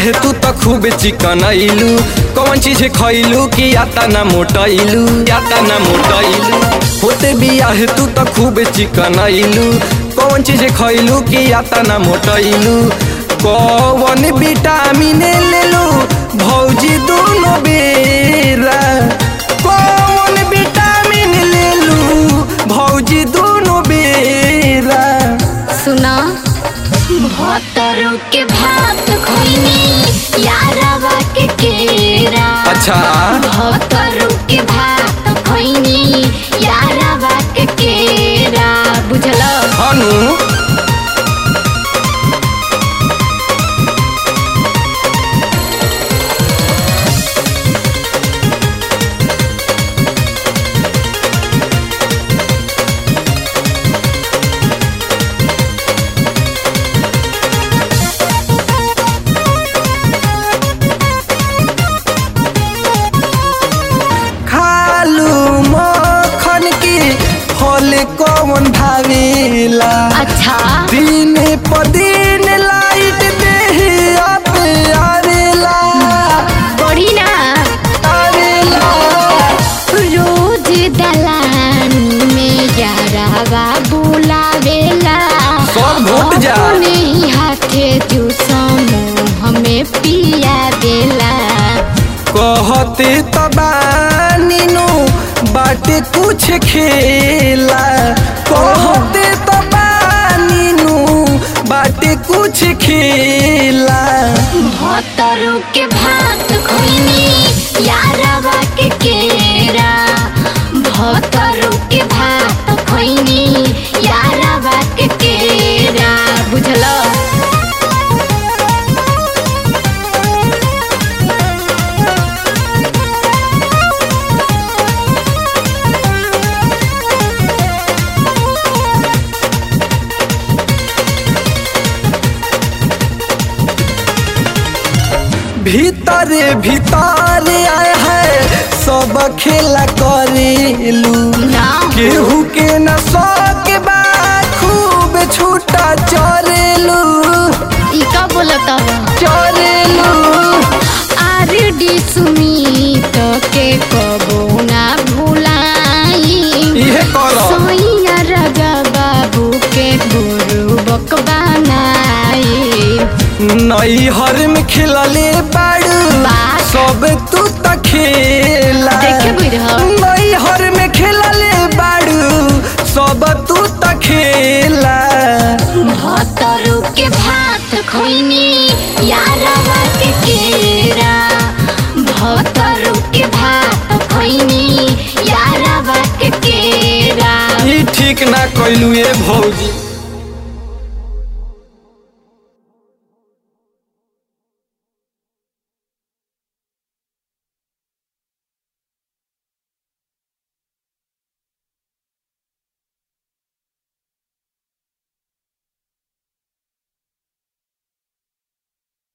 बियाह तू त खूब चिकन अइलू कौन चीज खइलू कि आता ना मोटैलू आता ना मोटैलू होते बियाह तू त खूब चिकन अइलू कौन चीज खइलू कि आता ना मोटैलू कौन विटामिन लेलू भौजी दोनों बेरा कौन विटामिन लेलू भौजी दोनों बेरा सुना भतरू के भात खोइनी यारवा के केरा अच्छा भतरू के भात खोइनी यारवा के केरा बुझल हनु खालू मखन की फल कौन भावेला अच्छा दिन प दिन लाइट देही अब आवेला बड़ी ना आवेला रोज दलानी में यारवा बुलावेला सब घोट जा। अपने हाथे जूसमो हमें पिया देला कहते तबानीनु बाटे कुछ खेला कहते तबानीनु बाटे कुछ खेला भतरू के भात खोइनी यारवा के केरा भतरू के भात खोइनी यारवा के केरा बुझल भीतरे भीतर आए है सब खेला करेलू ना केहू के न शौक बा खूब छूटा चरेलू ई का बोलत हवा चरेलू आर डी सुमित के कबो ना भुलाई इहे करो सोइया राजा बाबू के गुरु बकबानाई नैहर में खेलले बाड़ू बा- सब तू त खेला देखे बुढ़ा। नैहर में खेलले बाड़ू सब तू त खेला भतरू के भात खोइनी यारवा के केरा भतरू के भात खोइनी यारवा के केरा ई ठीक ना कैलू ए भौजी